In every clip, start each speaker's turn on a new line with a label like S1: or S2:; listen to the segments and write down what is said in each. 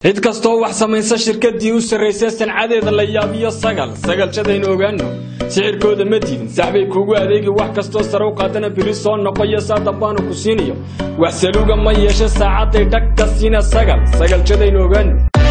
S1: cid kastoo wax samaysa shirkadii u sarraysay sancadeeda la yaabiyo sagal sagalshadaynu ogaano sixirkooda ma diidin saxbay kuugu adeegi wax kastoo sare u qaadana biri soo noqoyo saa dambaanu ku siinayo wax saluuga ma yeeshe saacadday dhagka siina sagal sagalshadaynu ogaano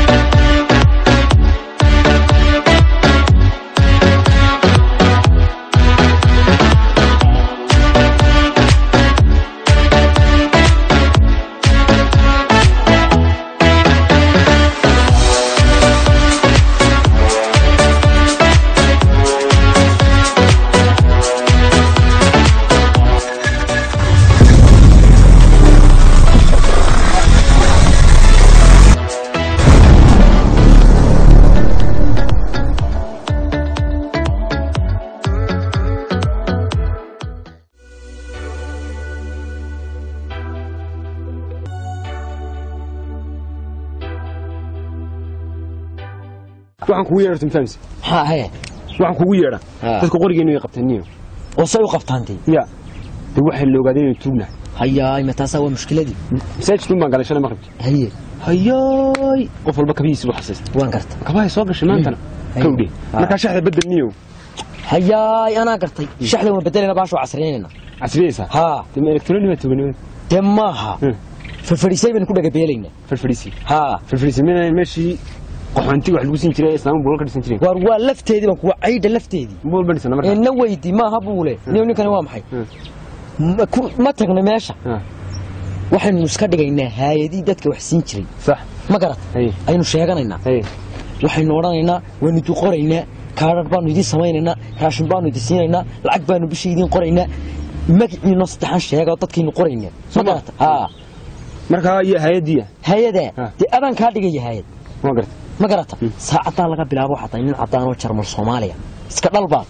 S2: waxaan kugu yeedha timfams
S3: maxaa hee
S2: waxaan kugu yeedha
S3: Ha.
S2: dadka qorigeenu ay qabtaniyo
S3: oo say u qabtaantay
S2: ya de waxay la ogaadeen inay tuugnahay
S3: hayaay ma taasaa waa mushkiladii
S2: masaajidkun baan galay shalay maqribki
S3: haye
S2: hayaay qof walba kabihiisa buu xasaysta
S3: waan garta
S2: kabahay soo gashay maantana
S3: Haye.
S2: kawdhe
S3: Ha.
S2: markaa shaxda bedel niyo
S3: hayaay anaa gartay shaxda waan bedelayna baasha waa casriyaynayna
S2: casriyaysaa
S3: haa
S2: de ma elektroni baa tuuganimada
S3: dee maaha
S2: Hmm.
S3: farfadhiisay baynu ku dhagabeelaynaa
S2: farfadhiisi
S3: haa
S2: farfadhiisi mina meeshii qaxoontiga wax lagu siin jiray islaamu buulan ka dhisan jireen
S3: waar waa lafteedii baan kuwa caydha lafteedii
S2: buul ba dhisana
S3: ee
S2: markaa
S3: na weydi maaha buule niyo ninkani waa maxay
S2: Hmm.
S3: Ma- ku- ma tagna meesha
S2: Ha.
S3: waxaynu iska dhigaynaa haayadii dadka wax siin jiray
S2: sax
S3: ma garat
S2: haye
S3: aynu sheeganaynaa
S2: haye
S3: waxaynu odhanaynaa waanu idin qoraynaa kaadhar baanu idin samaynaynaa raashin baanu idin siinaynaa lacag baanu bisha idin qoraynaa magaciino saddexan sheega oo dadkaynu qoraynaa ma
S2: Soma.
S3: garata haa
S2: markaa iyo hay-adiya
S3: hay-adaa
S2: Ha.
S3: dee adaan kaa dhigaya hay-ad
S2: waa garta
S3: ma garata saacaddaa laga bilaabo waxaa tahay nin caddaan oo jarmal soomaaliya iska dhalbaad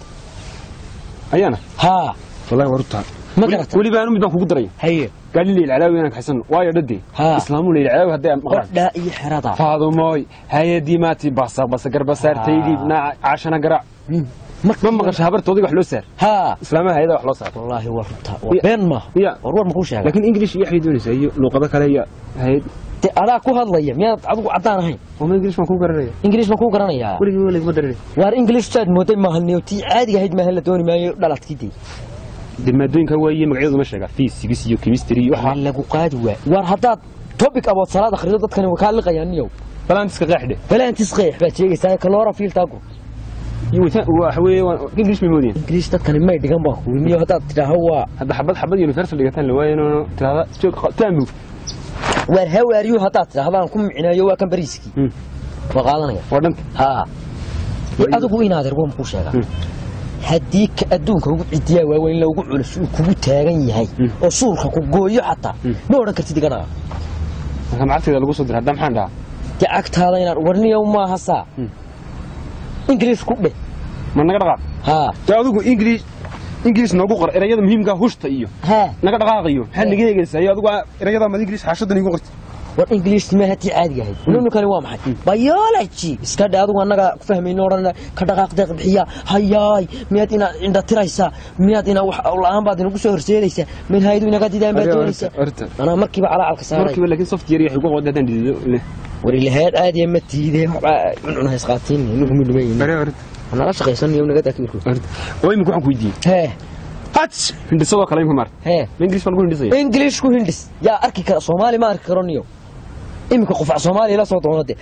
S2: ayaana
S3: haa
S2: wallahi waa rutaa
S3: ma garata
S2: weliba anu mid baan kugu daraya
S3: haye
S2: gaali leyl calaawi inaan kaxsan waayo dhadee
S3: Ha.
S2: islaamu leyl calaawi hadday aan maqlaan
S3: qodhaa iyo xerada
S2: faadumoy hay-adii maati basa basa garbasaartaydii
S3: Ha.
S2: naaca caashana garaac ma maqasha habartoodii wax loo saar
S3: haa
S2: islaamaha hay-ada wax loo saar
S3: wallaahi waa runtaa
S2: Ya.
S3: waa been maaha
S2: Ya.
S3: war war makuu sheega
S2: laakiin english iyo waxay doonaysaa iyo luuqado kale iyo hay-ad
S3: dee adaa ku hadlaya miyaad adigu caddaan ahayn
S2: oma english baan kuu garanaya
S3: ingiliish ma kuu garanayaa
S2: weligii weligii ma daranay
S3: waar ingilish saad mooday maahalniyo tii caadiga ahayd maahan la dooni maayo dhaladkidii
S2: de maadooyinka waaye magacyadooda ma sheegaa physics iyo chemistry iyo
S3: waxaa
S2: waxa
S3: lagu qaadi waa waar haddaad topic abood salaad akhrido dadkani waa kaa liqayaan niyow
S2: balantiska qeexdhe
S3: balaantis qeex baad sheegaysaa kaloora fiiltaagu
S2: iyo wata- waxa weeye waa- english bay moodayaan
S3: ingiliish dadkani may dhigan baa kuwi niyo haddaad tidhaaho waa
S2: hadda xabad xabad universal dhigataan la waayo inuu tirahda joog taambu
S3: waar hawaariyo haddaad tidhahdaan ku micneeyo waa kan bariiskii
S2: Hmm.
S3: waa qaadanaya
S2: waa dhanta
S3: haa dee adigu inaad ergo makuu sheegaa
S2: Hmm.
S3: haddii ka adduunka ugu cidiyaa waaweyn la ugu culus uu kugu taagan yahay oo suulka ku gooyo xataa ma odhan kartid iganaga
S2: marka macagteeda lagu soo diray hadda maxaan dhahaa
S3: dee agtaada inaan warniyow maaha saa
S2: Hmm.
S3: ingiliish ku dheh
S2: ma naga dhaqaaq
S3: haa
S2: dee adigu english english noogu qor erayada muhiimka hushta iyo
S3: haa
S2: naga dhaqaaqiyo maxaad naga eegaysaa iyo adigu erayada mad english xaashadan igu qortay
S3: war ingiliish ma haddii caadiga ahayd ninkani waa maxay biology iska dhe adigu annaga ku fahmayno odhan ka dhaqaaq deeq bixiya hayaay miyaad inaad indha tiraysaa miyaad inaa wax la-aan baad inagu soo horseedaysaa mid hayadu inaga didaan baad doonaysaa
S2: horta
S3: anaa markiiba calacalka saaray
S2: markiiba laakiin software waxay ku qowda hadaan diido le
S3: war ilahayd caadiya ma tiide waxbaa cuncun haysqaatiin inagu midhumayn
S2: bare horta
S3: nala shaqaysanayo naga daakirku
S2: horta oo imika waxaan ku weydiiyey
S3: hee
S2: hats hindhisadoo kale imika maar
S3: hee
S2: ma english baa lagu hindhisaya
S3: ingiliish ku hindhis yaa arki kara soomaali ma arki karo niyo iminka qufac soomaaliya la soo doonade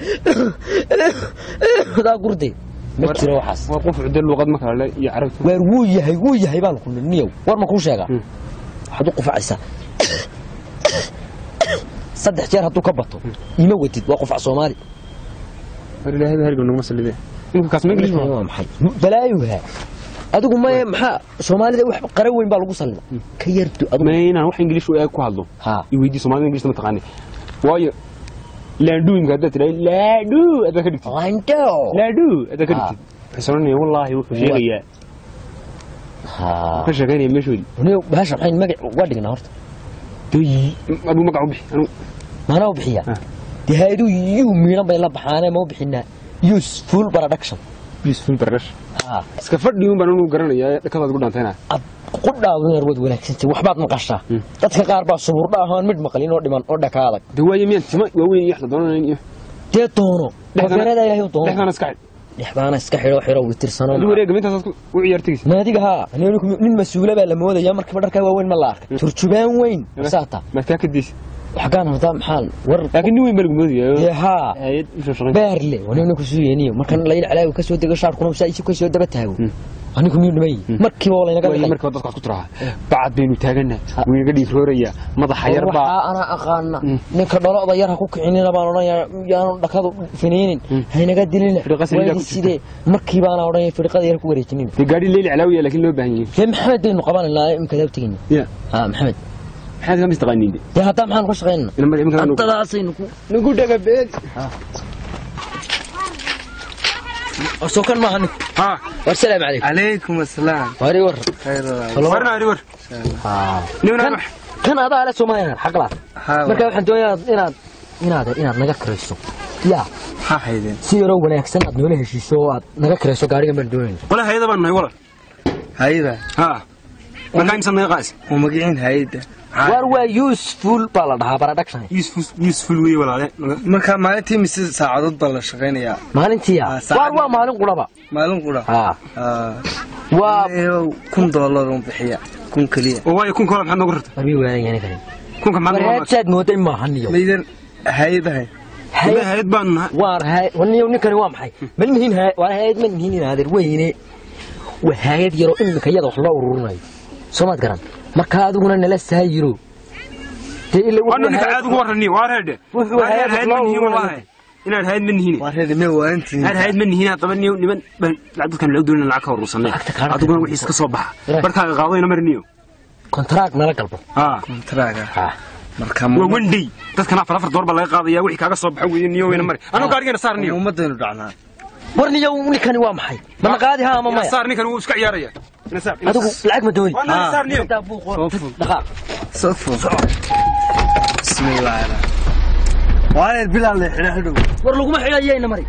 S3: daa gurde ma jiro waxaas
S2: waa qof cudde luuqad ma kale le iyo carabta
S3: waar wuu yahay wuu yahay baan ku niyow war ma kuu sheegaa
S2: Hmm.
S3: waxaad u qufacaysaa saddex jeer hadduu ka bato ima wadid waa qufac soomaali
S2: war ilaahay baa heriga naguma sallidee imika kaas ma english ma
S3: waa maxay balaayuha adigu maye maxaa soomaalida wax qara weyn baa lagu sallida ka yardu adigu
S2: ma inaan wax english u eeg ku hadlo
S3: haa
S2: i weydii soomaalida english ma taqaani waayo laadhu imika haddaad tidhahay laadhu haddaad ka dhigtid
S3: lando
S2: laadhu haddaad ka dhigtid waxay soconaya wallaahi wuxuu sheegayaa
S3: haa
S2: ka sheegaynaya meeshoodii
S3: niyow bahasha maxayn magac uga dhignaa horta
S2: Dee, aduu magac u bixi anu
S3: maana u bixiya
S2: Ah.
S3: dee hay-adu yuu miidhan bay la baxaanee ma u bixinaa useful production
S2: useful barash
S3: haa
S2: iska fadhi un baan anu garanayaa dhakadaad ugu dhaantayna
S3: ad qudhaadu inaad wad wanaagsantay waxbaad maqashaa dadka qaar baa suburdha ahaan midh maqlin oo dhiman oo dhaka adag
S2: de waaye miyaan tima waaweyn iyo wax la doonanayn iyo
S3: dee doono wabeerada ilaahay u doono
S2: dhexdana iska xidh
S3: dhexdaana iska xidho xidho witirsano
S2: aduu wareega intaasaad ku- u ciyaartagaysa
S3: naadiga haa nin- nin mas-uula baa la moodaya markiiba dharkaa waaweyn ma la arkay turjubaan weyn saata
S2: maad kaa kadaysa
S3: waxgaan hadaa maxaa war
S2: laakiin nin weyn baa lagu moodaya
S3: dee haa
S2: hayad u shaqayn
S3: baarle wanina ku sugayniyo markan layl calaawi ka soo dego shaarkuna saa isu ka soo daba taago anigu miyuu dhimay markiiba waa laynaga
S2: waayo
S3: dhigay
S2: markaa dadkaas ku tiraha bacad baynu taagana wuu inaga dhiig rooraya madaxa yar baa
S3: waxaa anaa aqaana ninka dholocda yar ha ku kicinina baan odhanaya yaanu dhakadu finiinin haynaga dilina
S2: Firiqa saliida
S3: waydi
S2: ku jirta.
S3: sidee markii baana odhanaya firiqada yar ku wareejinin
S2: dee gaadhi leyli calaawiya laakiin loo baahan yahay
S3: dee maxamed baynu qabananaa imika daab tegayna
S2: ya
S3: ha maxamed
S2: maxaad kama istaqaaniin de
S3: dee haddaa maxaanu ka shaqaynana
S2: Ina mar- iminka nugu-
S3: haddadaasaynu ku
S2: nugu dhaga beed
S3: soo kan maaha ninku
S2: ha
S3: war salaamu calaykum
S4: عليكم السلام
S3: wari war
S4: خير الله
S2: warna ari war
S3: Ha.
S2: nimna
S3: kan kan adaa le soomaliya xaqlaad
S4: ها
S3: marka waxaan doonayaa inaad inaad inaad naga kirayso yaa
S4: ها حيدين
S3: si yaroo wanaagsan aad noola heshiiso oo aad naga kirayso gaarigan baan doonayna
S2: wala hayada baan nahay wala
S4: هيدا
S2: ha markaa imsa naga qaas
S4: ومقعين هيدا
S3: war waa useful baa la dhahaa production
S2: useful useful wey walaale
S4: marka maalintii mise saacadood baa la shaqaynayaa
S3: maalintiya
S4: Ah, saacad.
S3: war waa maalin quraba
S4: maalin qura
S3: ha waa
S4: kun doolar un bixiya kun keliya
S2: oo waayo kun koola maxaad noogu rartay
S3: warbi waanayani karin
S2: kunka maxaad noogu rartay
S3: warheedsaad mooday maahaniyo
S4: maydan hayadahay
S2: Ilaa hayad baan nahay
S3: waar hay waniyo ninkani waa maxay ma nihin hay waa hayad ma nihin inaadeer weyne waa hayad yaroo imika iyada wax loo ururinayo soomaad garan marka adiguna nala saayiro dee ila
S2: waana ninka aad ugu warrani waa reedhe
S3: Wuxuu
S2: Waa reer
S3: hayad
S2: hayad
S3: loo
S2: ma nihin
S3: ururinayo.
S2: wallaahi inaad hayad ma nihin
S4: waa reer me waantiin
S2: aad hayad ma nihin haddaba niyo niman baan dadkan lacag doonina lacag ka urursanay
S3: Lacagta kaana
S2: adiguna wixii iska soo baxa
S3: Reer.
S2: barkaaga qaadayna mariniyo
S3: kontraag nala galbo
S2: ha
S4: kontraaga
S3: ha
S4: marka
S2: waa wendey dadkan afar afar door baa laga qaadaya wixii kaaga soo baxa weeye niyo weyna mari anuu gaarigana saar niyo
S4: ummadaynu dhacnaa
S3: war niyo ninkani waa maxay mana qaadi ha ama
S2: ina
S3: maya
S2: saar ninkan wuu iska ciyaaraya ina saar ina
S3: adigu
S2: saar.
S3: lacag ma dooni
S2: waa nala saar niyo
S3: dhaqaaq
S4: sodfo bismillaahi waa reer bilaal le xidha xidhow
S3: war laguma xidhayayna mari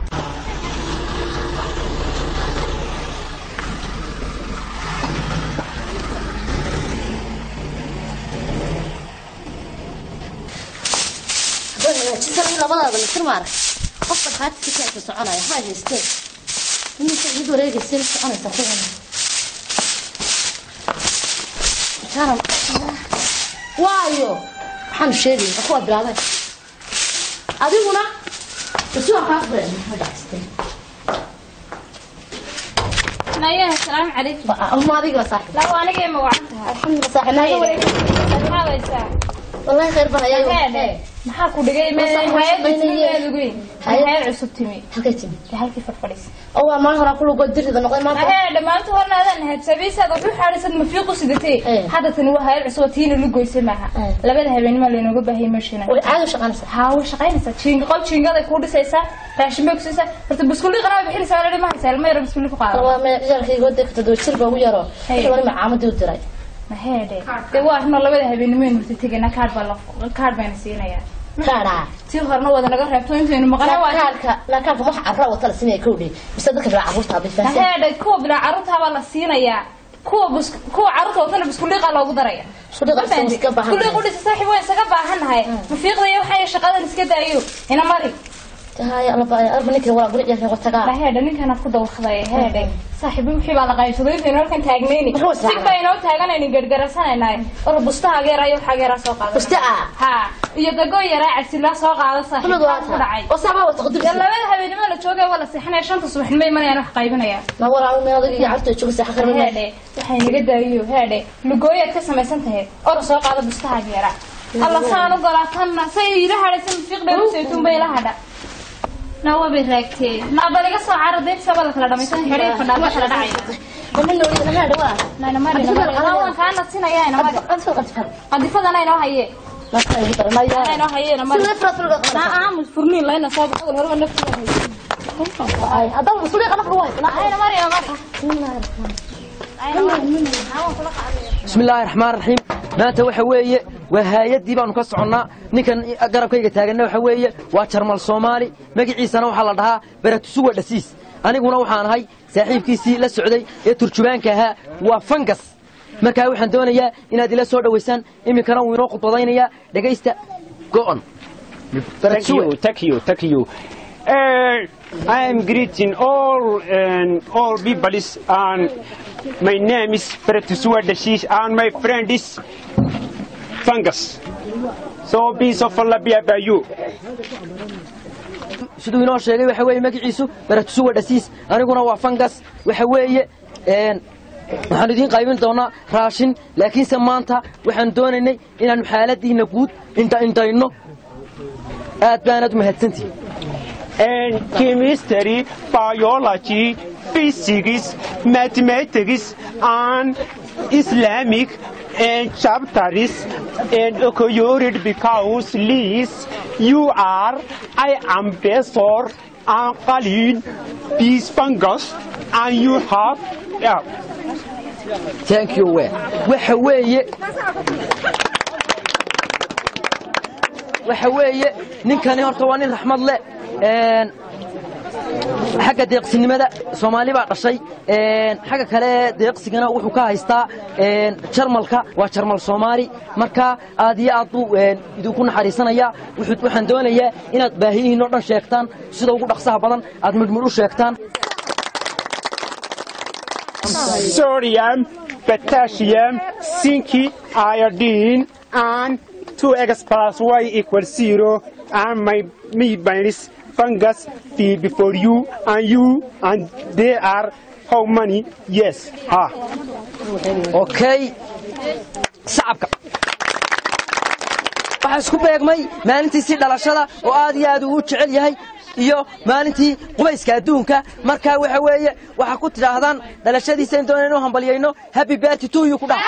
S5: hagaajisana labadaada mitir maarag qofka qaadkiisa soconaya ha haystee iminka mid wareegaysa ma soconaysa kuwan karam waayo waxaanu sheegaya kuwa bilaabay adiguna basi waa kaa furen hagaajistee
S6: نايا السلام عليكم
S5: ma adiga saaxib
S6: لا وانا جاي موعدتها
S5: alxamdulillah saaxib naa
S6: ما ليس
S5: wallahi khayr badan ayaa
S6: هذا maxaa ku dhigay ma hay'ad cusubteedu hay'ad cusub timi
S5: halkay timi
S6: halkii farfadhis
S5: oo waa maalin hore kulugoo dirida noqday maanta
S6: هذا dhamaantu horna adan had sabiisad wuxuu xarisan ma fiiqu sidatay
S5: Eh.
S6: hadda tani waa hay'ad cusub tiina lu goysay maaha
S5: Eh.
S6: labada habeenimo leenooga baahiyay meeshana
S5: way caadi u shaqaynaysaa
S6: haa way shaqaynaysaa jiinga qol jiingada ku dhisaysaa raashin bay ku siisaa horta buskulli qanaa bixinaysaa wala ma haysaa ilma yar buskulli ku qaada
S5: waa me ciyaarkayga wadda ka toddoba jir baa ugu yaro
S6: Hey.
S5: wixii wali macaamadii u diray
S6: mahede dee waa arno labada habeenimo aynu horta tegayna kaadh baa la kaadh bayna siinayaa
S5: kaadhaa
S6: tii horena wada naga reebto intaynu maqana waa
S5: lakaalka lakaalka wax carra wata la sinaya kowdhe mise dadka bilaa carruurta bay fahansan
S6: mahede kuwa bilaa carruurtaa baa la siinayaa kuwa bus kuwa carruurta watana buskuliiqaa loogu daraya
S5: Buskuliiqa isaga iska baahan
S6: buskuliiq udhisa saaxiib waan isaga baahannahay mafiiqdaya waxaa shaqadan iska daayo ina mari
S5: haya alba alba ninkan walaa guri ciyaarkay watagaa
S6: mahede ninkanaad ku dawaqday heede saaxiib wixii baa la qaybsaday intaynu halkan taagnayni
S5: Muxuu israacay?
S6: sig baa inoo taaganayni gargarasanaynaay or bustaha geera iyo waxaa geeraa soo qaada
S5: buste ah
S6: ha iyo dago yaraa cabsilaa soo qaada saaxiib
S5: kullidu waa
S6: ku dhacay
S5: oo saabaa wata
S6: dee
S5: qudubsi
S6: labada habeenimo la joogay waa la seexanaya shanta subaxnimo imanayaan wax qaybinaya
S5: ma walaa meel adiga iyo carruurta jooga saxa karma
S6: heedhe waxay naga daayiyo heedhe lugooyaad ka samaysan tahay or soo qaada bustaha geera alla saan u galaatanna say ila hadhaysan fiiqdheer saytuun bay ila hadha nawa bay raagtee naabal iga soo cara deegsaba la kala dhamaysan xidhay fadhaa la kala dhacay
S5: kuma noolida ma hadha waa
S6: nayna mari anaa waan kaa nasinaya ina mari
S5: qadfal qadfal
S6: qadifadana inoo haye
S5: ma kala ugu daran ma
S6: ana
S5: yaa
S6: inoo haye ina mari
S5: sida frat fulga
S6: naa
S5: qadfal
S6: aamus furniin layna soo baxay horba naftiga haye
S5: ay hadda mas'uuliya qadfal waa
S6: ayna mari ina mari
S3: bismi illaahi raxmaan raxiim maanta waxa weeye waa haayadii baanu ka soconnaa ninkan garabkayga taaganna waxa weeye waa jarmal soomaali magaciisana waxaa la dhahaa baratusuwa dhasiis aniguna waxaan ahay saaxiibkiisii la socday ee turjubaanka ahaa waa fangas markaa waxaan doonayaa inaad ila soo dhowaysaan iminkana wuu inoo khudbadaynayaa dhegaysta go'on
S2: takiyo takiyo takiyo I am greeting all and all people and my name is Fretusua Dashish and my friend is Fungus. So peace of Allah be about you.
S3: siduu inoo sheegay waxa weeye magaciisu baratusuwa dhasiis aniguna waa fangas waxa weeye een, waxaan idiin qaybin doonaa raashin laakiinse maanta waxaan doonaynay inaannu xaaladiinna guud indha-indhayno aad baanaad umahadsantihin
S2: And chemistry, biology, physics, mathematics, and Islamic and chapters and occurred because Liz, you are, I am Besor, and Khalid, peace fungus, and you have, yeah.
S3: thank you we waxa weeye waxa weeye ninkani horta waa nin raxmad leh een, xagga deeqsinimada soomaali baa dhashay een, xagga kale deeqsigana wuxuu ka haystaa een, jarmalka waa jarmal soomaali marka aad iyo aad buu een, idinku naxariisanaya wuxuu- waxaan doonayaa inaad baahiyihiin oo dhan sheegtaan sida ugu dhaqsaha badan aad midhmidh u sheegtaan
S2: sodium, potassium, zinc, iodine, and 2x plus y equals 0, and my me minus fungus be before you, and you, and they are how many? Yes. Ah.
S3: okay sacabka waxaa isku beegmay maalintiisii dhalashada oo aad iyo aad uu u jecel yahay iyo maalintii qubayska adduunka marka waxa weeye waxaa ku tidhaahdaan dhalashadiisa in doona inu hambalyayno happy birthday to you ku dhac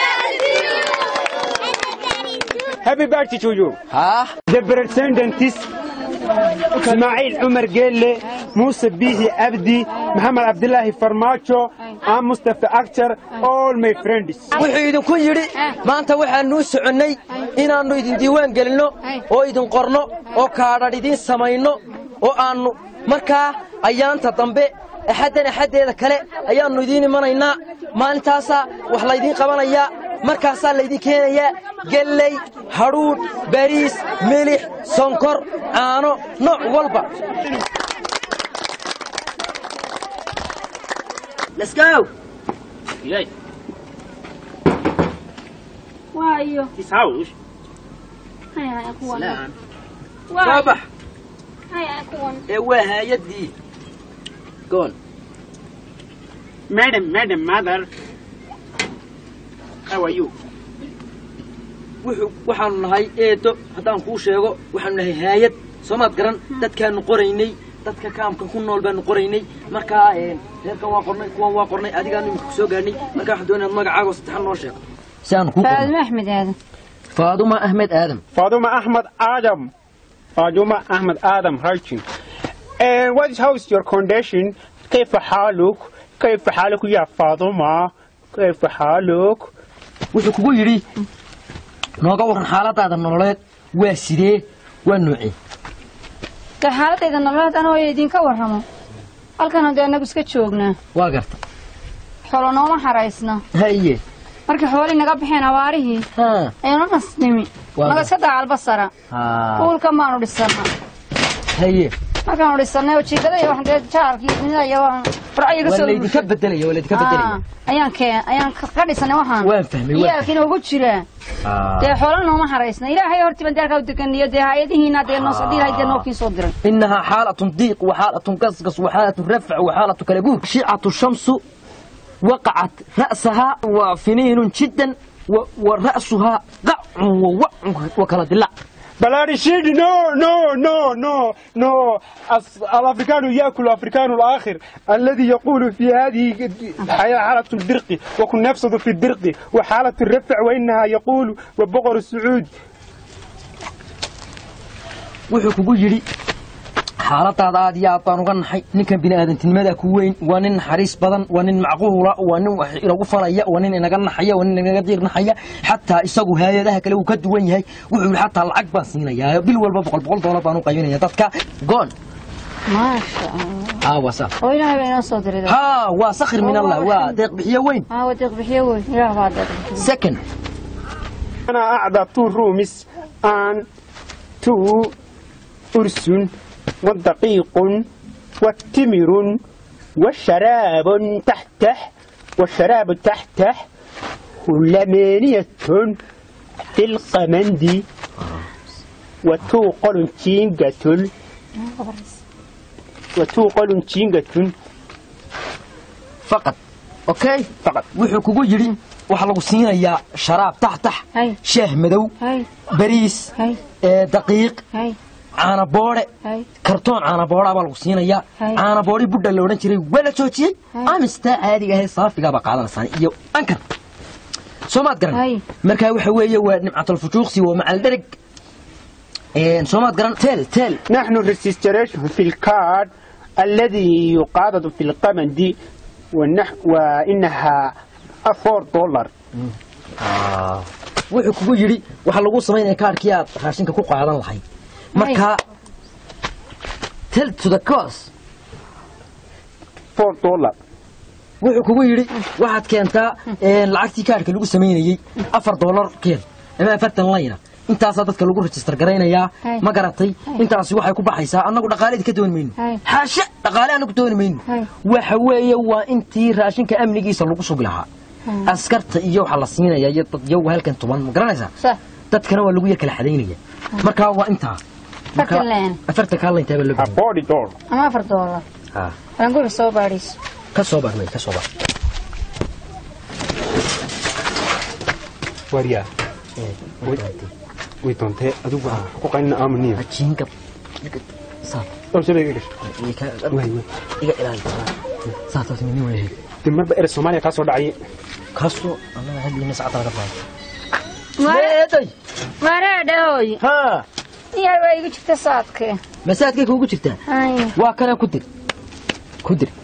S2: Happy birthday to you.
S3: haa
S2: The descendants Ismail Umar Gelle, Musa Bihi Abdi, Muhammad Abdullahi Farmacho, and Mustafa Akhtar, all my friends.
S3: wuxuu idinku yidhi maanta waxaanuu soconnay inaannu idin diiwaan gelinno oo idin qorno oo kaadhadh idiin samayno oo aannu markaa ayaanta dambe axaddan axaddeeda kale ayaannu idiin imanaynaa maalintaasaa wax laydiin qabanayaa markaasaa laydin keenayaa gelley hadhuudh bariis milix sonkor caano nooc walba Let's go.
S6: waayo
S2: His house.
S6: hay hay kuwan
S3: Soo
S6: waa
S3: bax
S6: hay hay kuwan
S3: ee waa haayadii goon
S2: Madam, Madam, Mother. How are you?
S3: wuxuu waxaanu nahay eedo haddaan kuu sheego waxaanu nahay haayad soomaad garan dadkaanu qoraynay dadka kaamka ku nool baanu qoraynay markaa een, reerkan waa qornay kuwan waa qornay adigaanu imika kusoo gaarnay markaa waxaan doonaya inaad magacaaga oo saddexan noo sheego si aanu kuu qorno
S6: axmed aadan
S3: faaduma ahmed aadam
S2: Faduma Ahmad Adam. Faduma Ahmad Adam Harchin. And what is how is your condition? كيف حالك؟ كيف حالك يا فاطمة؟ كيف حالك؟
S3: wuxuu kugu yidhi nooga waran xaaladaada nololeed waa sidee waa noocee
S6: de xaaladayda nololeed anoo idinka warramo halkan dee annagu iska joognaa
S3: waa garta
S6: xoolo nooma xaraysna
S3: haye
S6: markii xoolii naga baxeen abaarihii
S3: ha
S6: aynu nasnimi
S3: Waa
S6: naga
S3: gar-
S6: iska dagaalbasara
S3: ha
S6: uulka maanu dhisana
S3: haye
S6: markaanu dhisanay oo jiigada iyo wax dee jaarkii dunida iyo farcayiga
S3: waa
S6: soo
S3: laydinka bedelaya waa laydinka bedelaya
S6: ayaan keen ayaan ka ka dhisanay waxaan
S3: waan fahmay waan
S6: iyaalkiina ugu jiraa dee xoola nooma xaraysna ilaahay hortii baan deerkaa u deganiyo dee hay-adihiina dee noo soo dhiilahay dee nookii soo diray
S3: إنها حالة ضيق وحالة قصقص وحالة رفع وحالة كلبور شيعة الشمس وقعت رأسها وفنين جدا و- ورأسها قع ووع وكلا دلع
S2: بلارشيد نو نو نو نو نو أص- الافريكان ياكل الافريكان الاخر الذي يقول في هذه الحياه حاله الدرق وكن نفسه في الدرق وحاله الرفع وانها يقول وبقر السعود
S3: wuxuu kugu yidhi xaaladaada aad iyo aad baan uga naxay ninkan bini'aadantinimada ku weyn waa nin naxariis badan waa nin macquula waa nin wax inagu falaya waa nin inaga naxaya waa nin inaga diirnaxaya xataa isagu haayadaha kale uu ka duwan yahay wuxuu yidhi xataa lacag baan siinayaa bil walba boqol boqol doolar baan u qaybinaya dadka goon
S6: maasha allah
S3: haa waa saa
S6: oo ilaahay baa inoo soo diray
S3: haa waa sakhir min allah waa deeq bixiyo weyn
S6: haa waa deeq bixiyo wey ilaah baa deeq bixiyo
S3: second
S2: انا اعدى تو رومس ان تو ارس ودقيق والتمر والشراب تحته والشراب تحته ثمانية في القمند وتوقل تينجة وتوقل تينجة
S3: faqad okay
S2: فقط
S3: wuxuu kugu yidhi waxaa lagu siinayaa sharaab taxtax
S6: Hay.
S3: shaah madow
S6: hay
S3: bariis
S6: hay
S3: ee daqiiq
S6: hay
S3: caana boodhe
S6: hay
S3: kartoon caana boodhaa baa lagu siinayaa
S6: Hay.
S3: caana boodhii budha la odhan jiray waa la joojiyey
S6: Hay.
S3: amistaa caadiga ahayd saafigaabaa qaadanaysaan iyo ankan soo maad garan
S6: Hay.
S3: markaa waxa weeye waa nimcatulfujuuqsi waa macal dhereg soo maad garan teel teel
S2: نحن الريجستريشن في الكارد الذي يقاضد في القمند والنح وإنها 4 دولار
S3: wuxuu kugu yidhi waxaa lagu samaynaya kaarkii aad raashinka ku qaadan lahayd markaa tell to the cause
S2: 4 دولار
S3: wuxuu kugu yidhi waxaad keentaa een, lacagtii kaarhka lagu samaynayey afar doolar keen ama afartan layna intaasaa dadka lagu rejistar garaynayaa
S6: Hay.
S3: ma garatay intaasi waxay ku baxaysaa annagu dhaqaaleedi ka dooni mayno
S6: Hay.
S3: xaashe dhaqaale annagu dooni mayno
S6: Hay.
S3: waxa weeye waa intii raashinka amnigiisa lagu sugi lahaa askarta iyo waxaa la siinaya iyo dad yow halkan tuban ma garanaysaa
S6: صح
S3: dadkana waa lagu yar kala xadaynaya markaa waa intaa Marka-
S6: Afartan leen.
S3: afartan kaa layntaa baa loo baahan
S2: 40 دولار
S6: ama afar doolar
S3: yahay.
S6: waan guri soo baadhiis
S3: ka soo bax wey ka soo bax
S2: واريا ويتونتي أدوب قوقعنا آمنية
S3: jiinka saar
S2: أو سيدي
S3: iga
S2: وي وي
S3: ilaali saataas mini weehe
S2: دمر بئر الصوماليا كاسو دعي
S3: kaasoo annaga hadliina sacada laga qaado
S6: Mare-
S3: meeday
S6: mareedhahoy
S3: haa
S6: iyaa waa igu jirta saadkee
S3: masaadkay kuugu jirtaa
S6: hay
S3: waa kana ku dir ku dir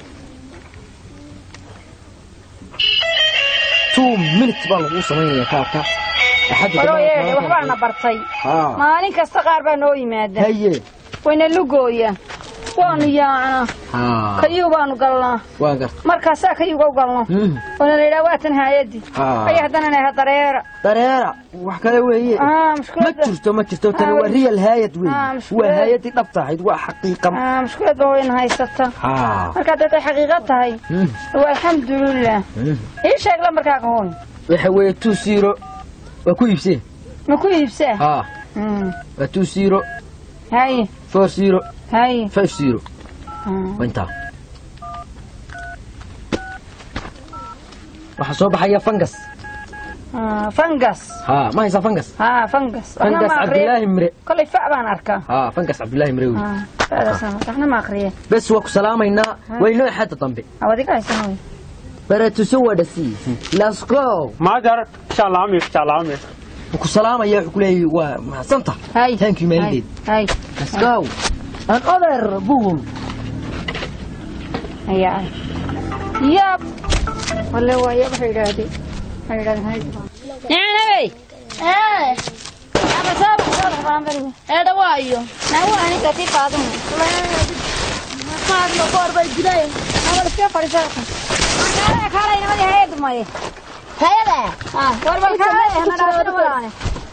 S3: two minutes baa lagu samaynaya kaarka axadda
S6: waloo yeedhe
S3: dhammaan
S6: waxbaana bartay
S3: haa
S6: maalin kasta qaar baa noo yimaada
S3: haye
S6: wayna lugooya waanu yaacnaa
S3: haa
S6: kayuu baanu galnaa
S3: waa garta
S6: markaasaa kayuga u galno
S3: Mhm.
S6: waana la yidhaha waatan haayadii
S3: Ah.
S6: aya haddana naha dareera
S3: dareera wax kale weeye
S6: Ah,
S3: ma
S6: mushkiladda
S3: jirto ma jirto tani
S6: Ah,
S3: waa real haayad
S6: Ah,
S3: weeye
S6: mushkilad.
S3: waa haayadii dhabta ahayd waa xaqiiqa
S6: Ah, mushkiladba wayna haysata
S3: haa
S6: markaa dadday xaqiiqo tahay
S3: Mhm.
S6: waa alxamdulilah
S3: Mhm.
S6: ii sheeg lambarkaa ka hoy
S3: waxa weeye two zero waa ku iibsee
S6: ma ku iibsaa
S3: haa
S6: Mm.
S3: waa two zero
S6: haye
S3: four zero
S6: haye
S3: five zero
S6: Ah.
S3: waa intaa waxaa soo baxaya fangas
S6: Ah, fangas
S3: haa ma haysaa fangas
S6: haa fangas waxna
S3: fangas
S6: ma
S3: cabdilaahi
S6: aqriye
S3: mire
S6: kolay fac baan arkaa
S3: haa fangas cabdilaahi mire wey
S6: Ah, facdaasaan arkaa. waxna ma aqriye
S3: bes waa ku salaamaynaa waynoo xadda dambe
S6: awadiga haysan hoy
S3: baratuso waa dhasiisi let's go
S2: ماذر شالامي شالامي
S3: wuu ku salaamaya wuxuu ku leeyahay waa mahadsanta
S6: hay
S3: thank you maalideed
S6: hay
S3: let's go an other bull
S6: ayaa yab wale waa yab waxay yidhaahdeen waxay yidhahdeen hay nicnabey ama soo bax soo bax baan bariga
S5: eedha waayo
S6: nawa aniga tii qaadun
S5: qaadno koor bay dilay
S6: awal iska fadhiisa kaalay kaalay nimadii hayad maye
S5: hayada
S6: ah war bal kaalay hana dhaafina walaane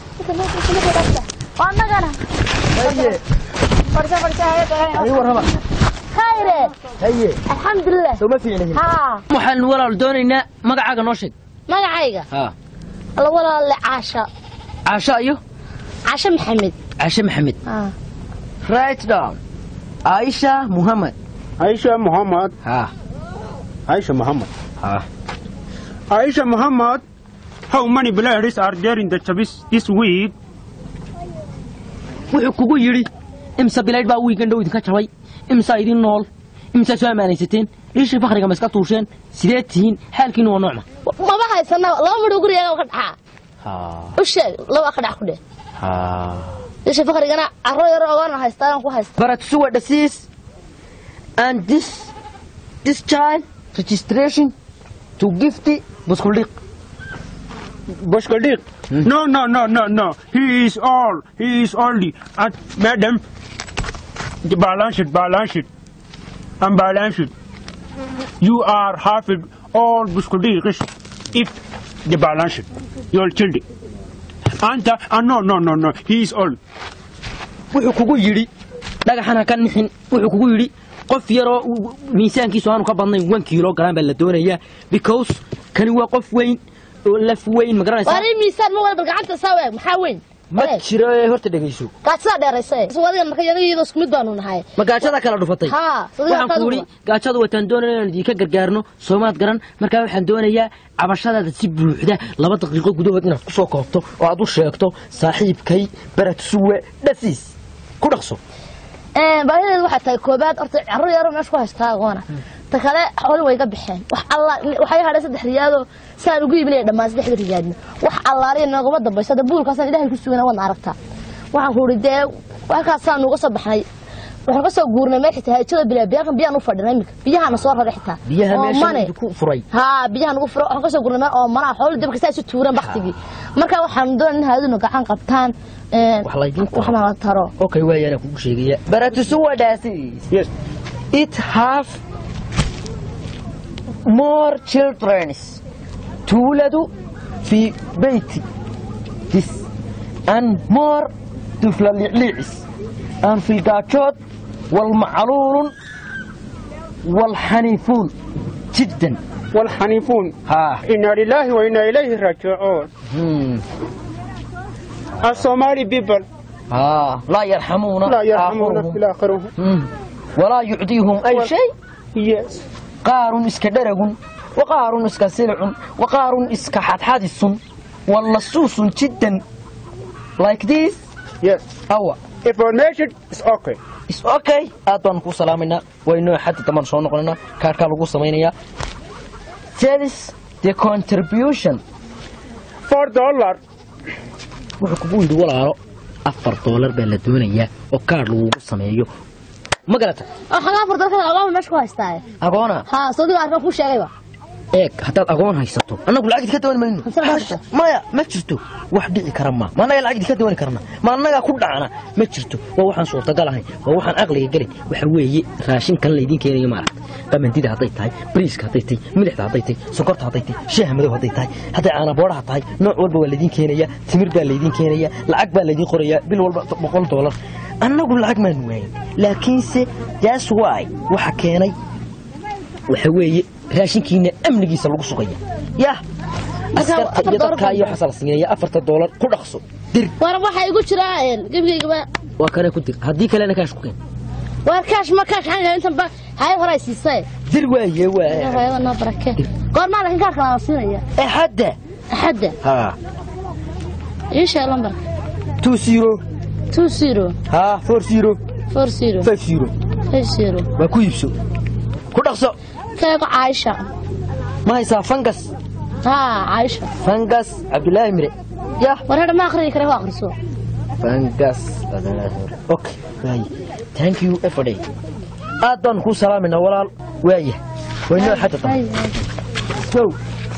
S5: waa annagana
S3: haye
S6: fadhiisa fadhiisa hayad
S3: ay warraba
S5: khayre
S3: haye
S5: alxamdulilah
S3: soo ma fiicnahin
S5: haa
S3: waxaan walaal doonaynaa magacaaga noo sheeg
S5: magacayga
S3: haa
S5: alla walaalle caasha
S3: caasho iyo
S5: caasha maxamed
S3: caashe maxamed
S5: haa
S3: right down aisha muhammad
S2: عائشة محمد
S3: haa
S2: عائشة محمد
S3: haa
S2: عائشة محمد How many players are there in the Chabis this week?
S3: wuxuu kugu yidhi imse bilaydh baa wiigan dhow idinka jabay imsaa idin nool imsaa soo ammaanaysateen riishii fakriga ma iska tuusheen sidee tihiin xaalkiinu waa noocma
S5: maba haysana laba midho gurigeega ka dhaxaa u sheeg laba ka dhax ku dheh isha fakrigana carro yaro ogaana haystaan ku haysta
S3: baratusuwa dhasiis and this this child registration to gift buskuldhiq
S2: Boshkodik? No, no, no, no, no. He is all. He is only. And madam, the balance it, balance it. Unbalance it. You are half it, all Boshkodik if the balance it. Your children. And, uh, uh, no, no, no, no. He is all.
S3: wuxuu kugu yidhi dhagaxan ha ka nixin wuxuu kugu yidhi qof yaroo uu- miisaankiisu aanu ka badnayn one kiilo galaan baa la doonayaa because kani waa qof weyn oo laf weyn ma garanaysaa
S5: waari miisaan ma wada bal gacanta saa waag maxaa weyn
S3: ma jiro ee horta dhegayso
S5: gaajada dheeraysa wadigan marka yada iyadoo isku mid baanu nahay
S3: ma gaajada kala dhufatay
S5: haa
S3: waxaan ku yidhi gaajadu wataan doonaya inaan idinka gargaarno soomaad garan markaa waxaan doonayaa cabashadaada si buuxda laba daqiiqo gudahood inaad ku soo koobto oo aad u sheegto saaxiibkay barat suwe dhasiis ku dhaqso
S5: baahideedu waxay tahay koobaad horta carruur yaro meesha ku haystaa agoona ta kale xooli way ga baxeen wax alla waxay hadhay saddex riyaadoo saan ugu iibinaya dhammaan saddexda riyaadna wax allaaliya noogama dambayso hadda buulkaasaan ilaahay ku sugana waadna aragtaa waxaan ku idhi dee halkaasaan nuuga soo baxnay waxaan ka soo guurnay meel xitaa hajada bilaa biyahan biyaan u fadhinay iminka biyahaana soo raray xitaa
S3: biyaha
S5: oo
S3: meesha
S5: mane.
S3: ku furay
S5: haa biyaha nagu furo waxaan ka soo gurnay meel oo manaa xooli dabka saa isu tuuran baktigii marka waxaan doonay in haaduna gacan qabtaan een,
S3: Wax laydin taro.
S5: waxna la taro
S3: okay waayana kugu sheegaya barat suwe dhasiis
S2: Yes.
S3: it have more children tuuladu fi beyti this and more طفل اللعليعس أن في القاجود والمعلول والحنيفون جدا
S2: والحنيفون
S3: ها
S2: إنا لله وإنا إليه راجعون
S3: مم.
S2: الصومالي بيبل
S3: ها لا يرحمون
S2: لا يرحمون
S3: آخرهم.
S2: في الآخرون
S3: مم. ولا يعطيهم أي شيء
S2: Yes.
S3: qaarun iska dharagun wa qaarun iska silcun wa qaarun iska xadxadisun wallasuusun jiddan like this
S2: Yes.
S3: awa
S2: Information is okay.
S3: is okay aad baan kuu salaamaynaa waynoo xaddi dambaan soo noqonaynaa kaarkaa lagu samaynayaa that is the contribution
S2: Four dollar.
S3: wuxuu kugu yidhi walaalo afar doolar baa la doonayaa oo kaar lagugu sameeyo ma garata
S5: waxaan afar dalkada agoon meesha ku haystaa
S3: agoona
S5: haa sodiga arkaan kuu sheegayba
S3: eeg haddaad agoon haysato annagu lacag idinka dooni mayno
S5: Hamsa haysato.
S3: maya ma jirto wax dhici kara ma ma annaga lacag idinka dooni karna ma annagaa ku dhacna ma jirto waa waxaan suurtagal ahayn waa waxaan aqliga gelin waxa weeye raashinkan laydin keenayo maaragta qamandida hadday tahay bariiska hadday tahay milixda hadday tahay sonkorta hadday tahay shaaha madow hadday tahay hadday caanaboodhaha tahay nooc walba waa laydin keenaya timir baa laydin keenaya lacag baa laydin qorayaa bil walba boqol doolar annagu lacag maanu waayin laakiinse that's why waxa keenay waxa weeye raashinkiina amnigiisa lagu sugaya yah askarta
S5: afar
S3: iyo
S5: doolar
S3: dadkaa iyo waxaasa la siinaya afarta doolar ku dhaqso dir
S5: war waxaa igu jira gebigaygaba
S3: waa kana ku dir haddii kalena kaash ku keen
S5: war kaash ma kaash xanga intanba hayad hore ay siisay
S3: dir waaye waa
S5: hayada noo barake goormaa laakiin kaashka la siinaya
S3: ee hadda
S5: axadda
S3: ha
S5: ii sheeg lambarka
S3: two zero
S5: two zero
S3: ha four zero
S5: four zero
S3: five zero
S5: five zero
S3: waa ku iibso ku dhaqso
S5: keego caaisha
S3: ma haysaa fangas
S5: haa caaisha
S3: fangas cabdulaahi mire yah
S5: war hadha ma akhriyi kare waa akhriso
S3: fangas cabdulaahi mire okay waaye thank you everyday aad baan kuu salaamayna walaal waaya waynoo xadda dambe Go.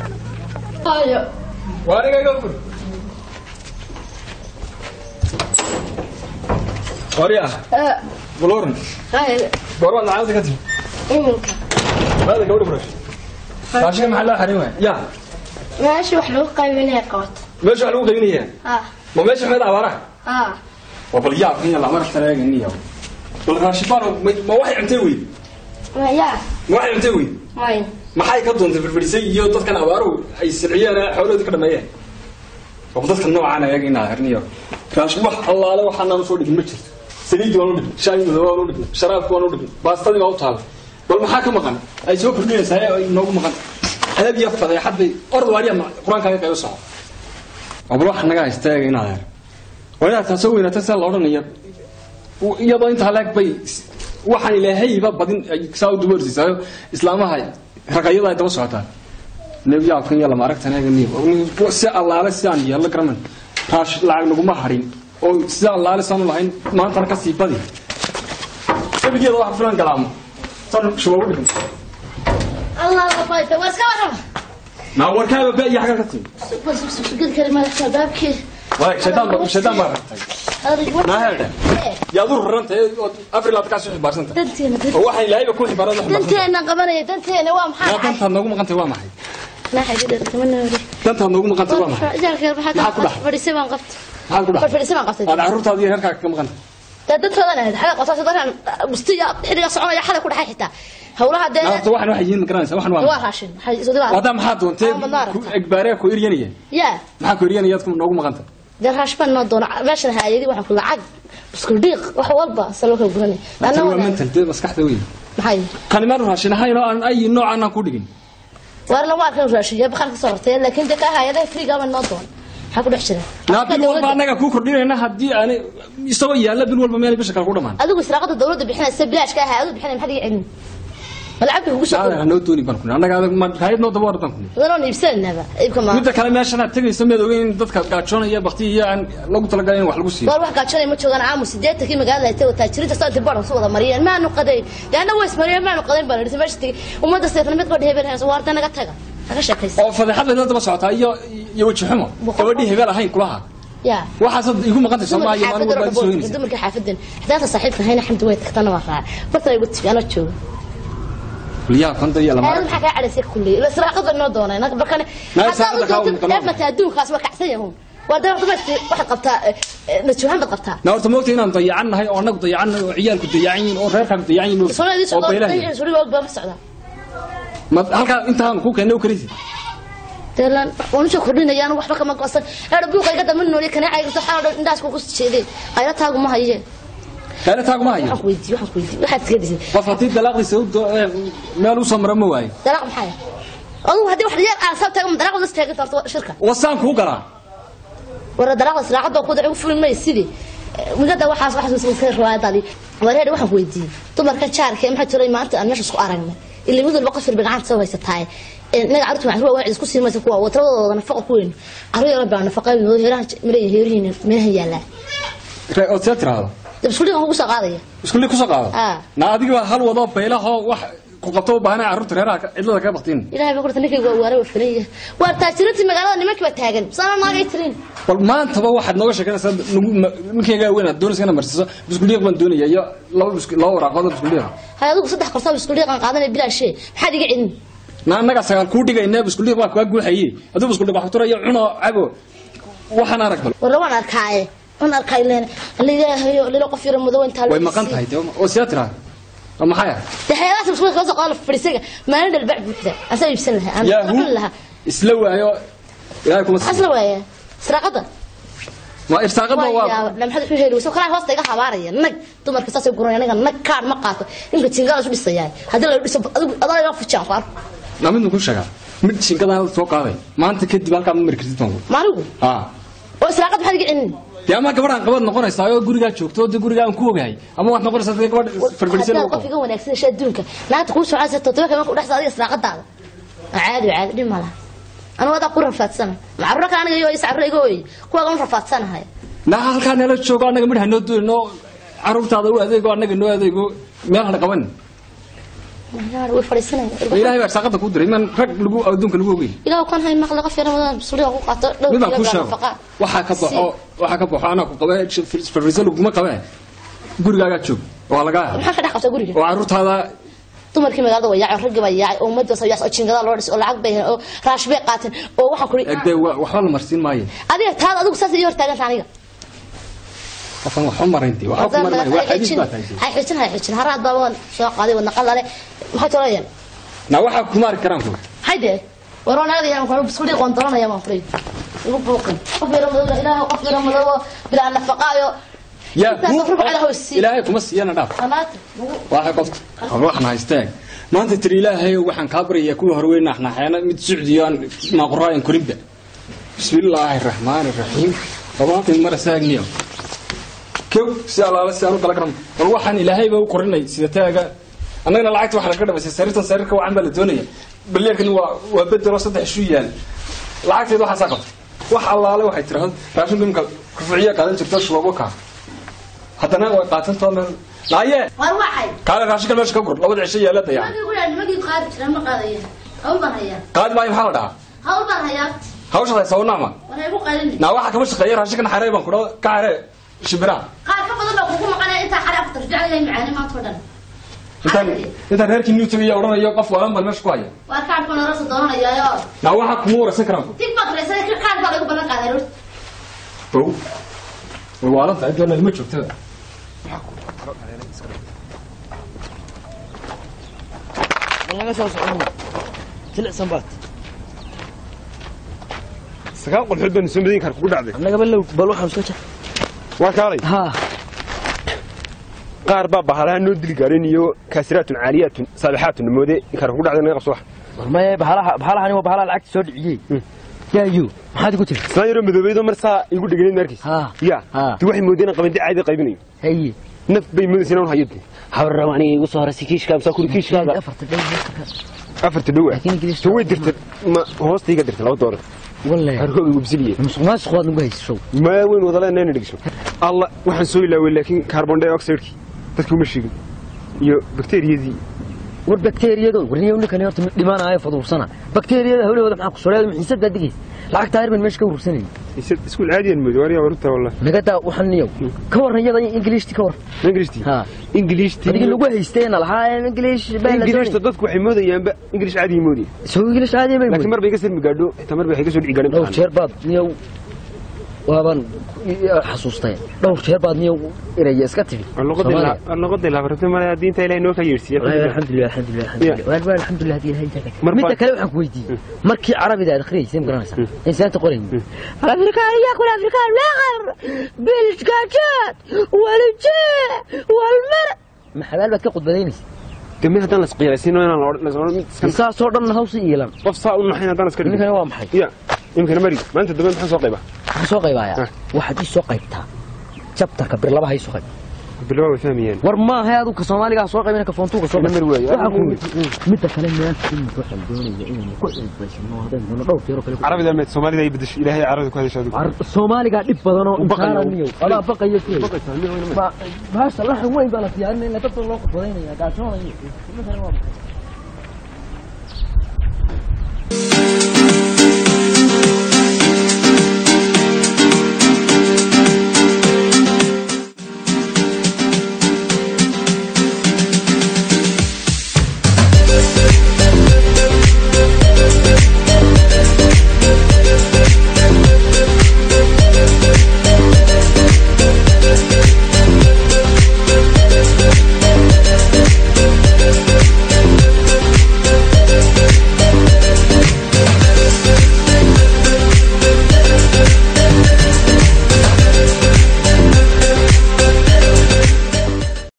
S1: waryaa baloran goormaad lacagta ka timi
S5: iminka
S1: maada gabadha burash raashinka maxaa loo xarin waaya ya
S5: meesha wax lagu qaybinaya qabato
S1: meesha wax lagu qaybinaya
S5: haa
S1: ma meesha meed abaaraha
S5: haa
S1: waa bal yaab in lama raftan eeganiyo bal raashibaan ma waxay cuntay weyd
S5: maya
S1: ma waxay cuntay weyd
S5: may
S1: maxay ka doontay firfirisay iyo dadkan abaaruhu ay silciyeen xoolahoodii ka dhameeyeen oo dadka noocaan ayaga inaa herniyo raashin wax allaale waxaanaan usoo dhigin ma jirto saliidii waan u dhigin shaahi madow waan u dhigin sharaabki waan u dhigin baastadii baa u taala bal maxaa ka maqan ay soo kordhinaysaa ee ay noogu maqan adab iyo fadeexad bay orad waariya qur-aankaaga kaga soco oo bal waxa naga haysta eega inaad her waa inaad taasoo weynata sida la odhanaya iyadoo intaa leeg bay waxaan ilaahayba badin ay saa u duboorsiisaayo islaamaha raqayada ay daba socotaan nebiyaabkan iyo lama aragtan eega niyo si allaale sidaan yeello garaman raash lacag naguma harin oo sida allaale saanu lahayn maantana ka sii badi gebigeeda waxa filan galaamo tan shubagu dhigan
S5: allah la fayta waa iska warrama
S1: naa warkaaga ba iyo xagga ka timi
S5: ged kalimadka baabkii
S1: waay shaydaan baa shaydaan baa ragtay naa heedhe yaad u rarantay oo afar laad kaa soo xibaarsanta
S5: danteena
S1: oo waxaan ilaahayba ku xibaarada xibaarsanta
S5: danteena qabanaya danteena waa
S1: yaa
S5: maxaa
S1: dantaad noogu maqantay waa maxay
S5: naaxay gidar kama noori
S1: dantaad noogu maqantay waa maxay
S5: ijalkeer
S1: Maxaa ku
S5: maxaa
S1: dhac?
S5: fadhiisay baan qabta
S1: maxaad ku dhaxay
S5: fadhiisay baan qabtay
S1: aad carruurtaada iyo reerkaaga ka maqantay
S5: dee dadkoodan ahayd xaga qotaasho dadkan bustiya xilliga soconaya xalay ku dhaxay xitaa howlaha dee
S1: naafta waxan waxay yihiin ma garanaysa waxan
S5: waa
S1: waa
S5: raashin waxay soo diraa
S1: wadaa maxaa doontee
S5: Ama maaragta.
S1: ku egbaaree ku eryanaya
S5: yaa
S1: maxaa ku eryanaya adku noogu maqanta
S5: dee raashban noo doono meeshan haayadi waxaan ku lacag isku dhiiq wax walba saloo kala guranay
S1: tan waa mental dee maskaxda wey
S5: maxay
S1: kanimaan raashin ahayn oo aan ay noocan aan ku dhigin
S5: waar lama arkan raashin yaa bakar ka soo hortay laakiin dee ka haayada friga ma noo doon maxaa ku dhex jira
S1: naa bil walba annaga kuu kordhinayna haddii aan isagoo yaalla bil walba meel bisha kale ku dhamaan
S5: adigu israaqada dawladda bixinaysa bilaashka ahaa adigu bixinay maxaad iga celin ma lacagta kugu soo
S1: aadana noo dooni baan ku annaga adag ma hayad noo daba wardan ku
S5: wadanoon iibsanaynaaba iibka ma
S1: midda kale meeshan aad tegayso meed ogeyn in dadka gaajoonaya bakti iyo aan lagu talagalay in wax lagu siiyo
S5: waar wax gaajanay ma joogaan aamus sideetankii magaalada ay tago taajirinta soo inta baran su wada mariyeen maanu qadayn yaana way ismariyeen maanu qadayn baan idhi meesha tegey ummadda seefna mid qodhi hebel hayso waarta naga taga naga sheekaysa
S1: oo fadeexad bay la daba socotaa iyo iyo weji xumo gabadhii hebel ahayn kulaha
S5: yaa
S1: waxaasad igu maqantay soomaaliya maalin walba aad soo heynaysa
S5: dumarka xaafadan xadaanta saaxiibka hayna xamdi way tagtana waa raaca bartan ay gudti anoo jooga
S1: kulliyaha konta iyo lama
S5: aad maxaa kaa cadhaysay kulli ila israaqada noo doonay naga barkane
S1: Naga israaqada kaa wada qaloocan.
S5: eefmata adduunkaas waa kacsan yahuun waa dee dumarkii waxaad qabtaa najuuhan baad qabtaa
S1: na horta moogta inaan dayacan nahay oo annagu dayacan nahay oo ciyaalku dayacan yihiin oo reerkaagu dayacan yihiin
S5: soonadii
S1: oo baylaha
S5: socdo suriga og baa ma socdaa
S1: ma halkaa intaan ku keenay oo karisi
S5: deelan wanisoo kordhinayaan waxba kama go'san eedha buuqa iga dama nooli kana cayrto xaal dhan indhaas kugu jeeday qayla taagu ma haye
S1: kaale taagu ma hayo
S5: waxaan ku weydiiyey waxaan ku weydiiyey waxaad iska dhisay
S1: qof haddii dalaaqdiisa u do- ee, meel u soo mara ma waayo
S5: dalaaq maxay adigu haddii wax yaar aan sab taagan dalaaq wada taagan tarto shirka
S1: wasaan kuu galaa
S5: wara dalaaq israacada ku dacu fulin may sidii migada waxaas waxaas iska riwaayadani wareer waxaan ku weydiiyey dumarka jaarka ee maxaa jiray maanta aan meesha isku aragnay ilaa mid walba qof walba gacanta soo haysataay naga carruurta waxaan ruwa isku sii maysa kuwa watradooda nafaqa ku weyn carruur yar baa nafaqa weyn oo heeraha miray heerihiin meelaha yaalaa
S1: Re- ood see tiraahdo
S5: dab isku dhigan ugu soo qaadaya
S1: isku lii kusoo qaado
S5: Ah.
S1: na adiga hal wadoo baylahoo wax ku qabto u baahanay carruurta reeraha ka- cidlada kaga baktiin
S5: ilaahay baa kurta ninkayga waa waara waa filan waa taajirintii magaalada nimankii baa taagan saana naagay tirin
S1: bal maantaba waxaad nooga sheekanaysaa nagu ma- ninkaygaa weyn aad doonaysa inaad marsiiso biskuliiq baan doonaya iyo laba bisku laba waraaqood oo biskuliiqa
S5: hay adigu saddex qortaa isku dhiiqan qaadanaya bilaashee maxaad iga celin
S1: na annaga sagaal kuu dhigayna biskuliiq baa kaa guuxaye aduu biskuliiq wax turaya cuno cabo waxaan arag bal
S5: warra waan arkaaye waan arkaay leen ilaahayo lila qof yara madow intaa
S1: way maqan tahay dee oo see tiraahdo waa maxay ah
S5: daxeelaas isku soo qaado fadhiisaga maalin dhalbac buuxda asaa iibsan lahaa aan
S1: yaahu
S5: qabin lahaa
S1: isla waayo ilaahay kuma siiyo
S5: asla waaya israaqada
S1: ma irsaaqada waa
S5: maxaad wuxuu heli soo kalaa hoosta iga habaaraya nag dumarka saasay guran aniga nag kaar ma qaato ninka jingaal isu dhisayaa haddii la dhiso adigu adaa iga fujaan ku arko
S1: na mid ku sheegaa mid shinkadan soo qaaday maanta kadib halkaa ma mari kartid baan ku
S5: maaligu
S1: ah
S5: oo israaqada maxaad iga celin
S1: dee ama gabadhaan qabad noqonaysaa oo gurigaa joogto oo dee gurigaa aan ku ogahay ama waxaad noqonaysaa dee gabadh farfadhisan
S5: haddaad
S1: lagu
S5: qof
S1: qabo
S5: iga wanaagsan hesha adduunka naagta kuu socaysa todoba kama ku dhexsa adiga israaqadaada caadi caadi dhib malaha anigu adaa ku rafaadsana macaruro kale aniga iyo is caruro iga ooyey kuwaaga un rafaadsanahay
S1: na halkaa nala joogo annaga midh hanoo doonino carruurtaada u adeego annaga noo adeego meel hana qaban
S5: way fadhiisanaya
S1: ilaahay baa irsaaqada kuu diray man rag lagu adduunka lagu ogeyn
S5: ilaah kan hay maqla qof yara madan suliga ku qaato dhow
S1: mid baan kuu sheego waxaa ka baxo waxaa ka baxo anaa ku qabe farfadhisan laguma qabe gurigaagaa joog waa lagaa
S5: maxaa ka dhex qabta guriga
S1: oo carruurtaada
S5: dumarkii magaalada waa yaacay raggii baa yaacay oo ummadda sayaas oo jingada loo dhisay oo lacag bay oo raash bay qaateen oo waxaan kuri
S1: egdee waxba la marsiin maayo
S5: adiga taada adigu saas iyo hortaaganta aniga
S1: qofan waxba maraynti waxba ku marin waa xadiis baa tahay
S5: hay xijin hay xijin haraad baa waan soo qaaday wadna qalale maxay tolaya
S1: na waxaa ku maari karaan ku
S5: hayde waroo naagada yaan ku biskuudi qoontolanaya waan furay igu buuqin qof yara madow ilaahay qof yara madow bilaa nafaqaayo
S1: yaa
S5: Intaas
S1: ku-
S5: afar bacda hoos sii.
S1: ilaahay kuma siiyana dhaaf
S5: qanaata
S1: waxay qofka waxaan haysteen maanta tiri ilaahay waxaan kaa baryayaa kuwa horweyn naxnaxeena mid sucdiyo aan maaquraayan korinba bismillaahi raxmaani raxiim labaatan mara saagniyo kow si allaala si aan u kala garan bal waxaan ilaahayba u korinay sida taaga annagana lacagta waxaa laga dhabaysay sariirtan sariirka wacan baa la doonaya balyeerkan waa waa bedelo saddex isu yaal lacagteed waxaasaa qabtay wax allaale waxay tiraahdo raashinka imka rufuciya qaadan jirta shubabo kaa haddana way qaatan toona naaye
S5: war waxay
S1: kaale raashinka meesha ka gur labada cisho yaala dayacan
S5: magii guriga nimagii qaadi jiraan ma qaadaya hawl baan hayaa
S1: qaadi maayo maxaa la dhahaa
S5: hawl baan hayaa
S1: hawsha haysa wanaama
S5: wana igu qaylin
S1: naa waxaa kama shaqeeya raashinkan xaree baan kudha ka xaree shimbiraha
S5: qaar ka badan baa kugu maqanaya intaa xare aftar jeclayahay macaani maanta oo dhan
S1: intaan intaan reerkii new tagaya odhanayo qof waalan baan meesha ku haya
S5: waa kaadhka nolosha doonanayaayo
S1: naa waxaa kuma waraysan karaan
S5: tig baa kareysay kaadh baa lagu ballan qaaday roorta
S1: ow way waalan tahay doona lama joogtada
S3: bal naga soo socon jilicsan baad
S2: sagaal qolxood baan soo madayn kar kugu dhacday
S3: annagaba low bal waxaan iska jec
S2: waa kaalay
S3: haa
S2: qaar baa bahalaha noo dili gaareen iyo kaasiraatun caaliyaatun saabixaatun moode inkar kugu dhacday naga qabso wax
S3: war maye bahalaha bahalahani waa bahalaha lacagta soo dhiciyey yaayo maxaad igu tiri
S2: islaan yaroo madoobeydoo mar saa igu dheganayd markiis
S3: haa
S2: ya
S3: haa
S2: ti waxay moodeen qabandi caadi qaybinayo
S3: haye
S2: naf bay moodaysa inaan hayo de habarraba aniga igu soo horasay kiishkaa saa kuri kiishkaaga
S3: afarta dhow
S2: afarta dhow ah
S3: laakiin ingiliis
S2: so way dirtay ma hoosta iga dirtay laba doolar
S3: wallahi
S2: harkooga igu bisiliye
S3: musuq maasuq waad nagu haysa show
S2: ma weyn wada leenayna dhegso alla waxaan soo ilaaway laakiin carbon dioxide-kii dadkii uma sheegin iyo bakteeriyadii
S3: war bakteeriyado warniyo ninkani horta dhimaanaayo faduursana bakteeriyada hawlahooda maxaa ku soleeda xiisad baa digaysa lacag taayir baan meesha ka urursanayay
S2: isad iskuul caadiyan mooday waariyaa warunta wallah
S3: nagadaa waxaan niyow ka warran iyada ingiliishti ka warran
S2: ingiliishtii
S3: haa
S2: ingiliishtii
S3: adigii lagu haysteena lahaa ingiliish
S2: ingiliishta dadku waxay moodayaanba ingiliish caadiyi moodaya
S3: soo ingiliish caadi bay
S2: laakiin mar bay iga sirmi gaadho xitaa mar bay waxay ka soo dhici gaadhin
S3: dhowr jeer baad niyow waabaan xasuustay dhowr jeer baad niyow eraya iska tibi
S2: luqadii laabartay male diinta ilahay noo ka yeedhsiiye
S3: alxamdulilah alxamdulilah alxamdulilah waan waan alxamdulilah hadii ilahay intaa
S2: Mar
S3: midda
S2: baa-
S3: kale waxaan ku weydiiyey markii carabida aad akhriyeysay ma garanaysaa insaanta qorayni الافريكان ياكل افريكان لاغر بالشكاكات والجيع والمر ما حلال بك قد بدينيس
S2: demi haddaan las qiyaasino inaan la odhan mid iskan
S3: saasoo dhan hawsi iilan
S2: qof saa u naxayn haddaan iska dhigin
S3: ninkani waa maxay
S2: ya imkana mari maanta dambe maxaan soo qaybaa
S3: waxaan soo qaybayaa waxaad ii soo qaybtaa jabtarka bir labaha ii soo qayb
S2: bilaa way fahmayaan
S3: war maaha adigu ka soomaaliga soo qaybina ka foontuuga soo
S2: Mar waayo.
S3: waxaan ku yidhi midda kale maanta in waxaan doonaya inaynu ku cilbaysano haddaynu doono dhowr jeero kale ku-
S2: carabida meed soomaalida ay bedesho ilaahay carabida ku hadasho adigu
S3: Ar- soomaaliga dhib badan oo
S2: baqayo.
S3: insaananiyo adaa baqayo ku baasha laxan weyn baa la diyaarinaya dadka loo qodbadaynaya gaashoonaya